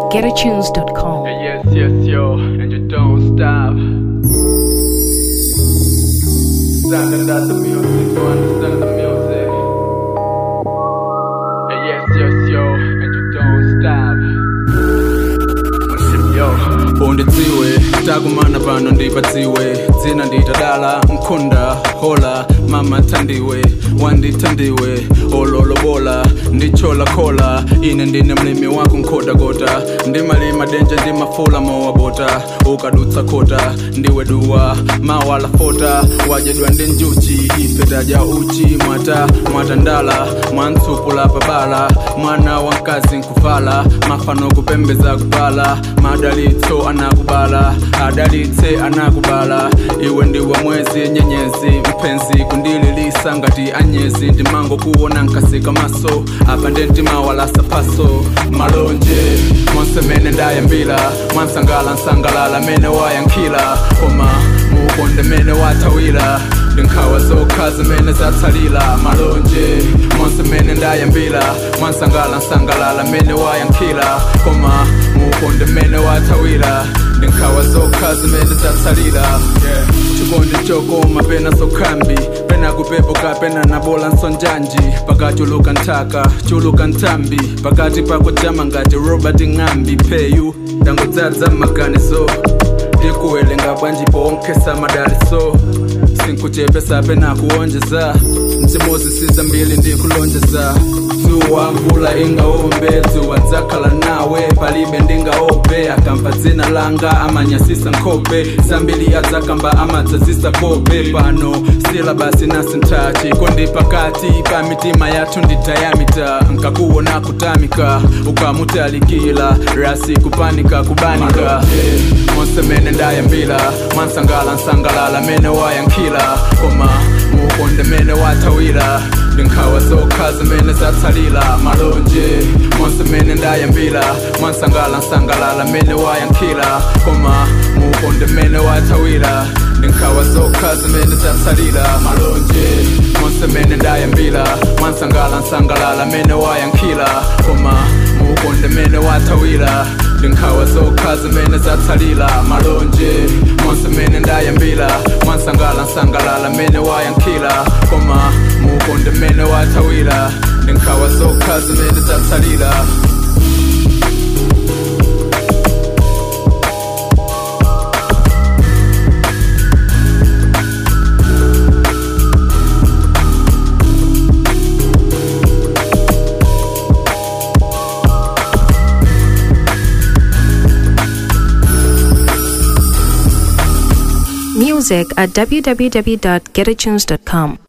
www.getatunes.com. Yes, yes, yo, and you don't stop. Standing at the music, you understand the music. Yes, yes, yo, and you don't stop. Yo. undidziwe takumana pano ndipadziwe dzina nditadala mkhunda hola mama thandiwe wandithandiwe ololobola ndichola khola ine ndine mlimi wako nkhotakota ndimalima denje ndimafula mowabota ukadutsa khota ndiwe duwa mawala fota wajedwa ndi njuchi ife tadya uchi mwata mwatandala mwantsupula pabala mwana wa mkazi nkuvala mafano kupembeza kupala madalitso anakubala adalitse anakubala iwe ndiwe mwezi nyenyezi mpenzi kundililisa ngati anyezi ndimango kuona nkasika maso apa ndi mtima walasa paso malonje monse mene ndayambila mwansangala nsangalala mene wayankhila koma muukonde mene wathawira ndinkhawa zokha zimene zatsalira malonje monse mene ndayambila mwansangala nsangalala mene wayankhila koma muukonde mene wathawira ndinkhawa zokha zimene zatsalira yeah. chikondi chokoma pena sokhambi pena kupepuka pena nabola nsonjanji pakachuluka nthaka chuluka nthambi pakati pako jama ngati robert ng'ambi peyu tangodzadza mmaganizo ndikuwelenga bwanji ponkhesa madaliso sinkuchepesa pena kuonjeza mtimozi siza mbili ndikulonjeza dzuwa mvula ingaombe dzuwa ndzakhala nawe palibe ndingaope akamva dzina langa amanyasisa nkhope zambiri adzakamba amadzazisa kope pano silabasi nasintha chikondi pakati pa mitima yathu ndi dayamita nkakuona kutamika ukamutalikila rasi kupanika kubanika monse mene ndayambila mwansangala nsangalala mene wayankhila koma muukonde mene wathawira ndinkhawa zokha zimene zatsalira malonje monse mene ndayambila mwansangala nsangalala mene wayankhila koma muukonde mene wathawira ndinkhawa zokha zimene zatsalira malonje monse mene ndayambila mwansangala nsangalala mene wayankhila koma muukonde mene wathawira ndinkhawa zokha zimene zatsalira malonje monse mene ndayambila mwansangala nsangalala mene wayankhila koma muukonde mene wathawira ndinkhawa zokha zimene zatsalira Music at www.getatunes.com.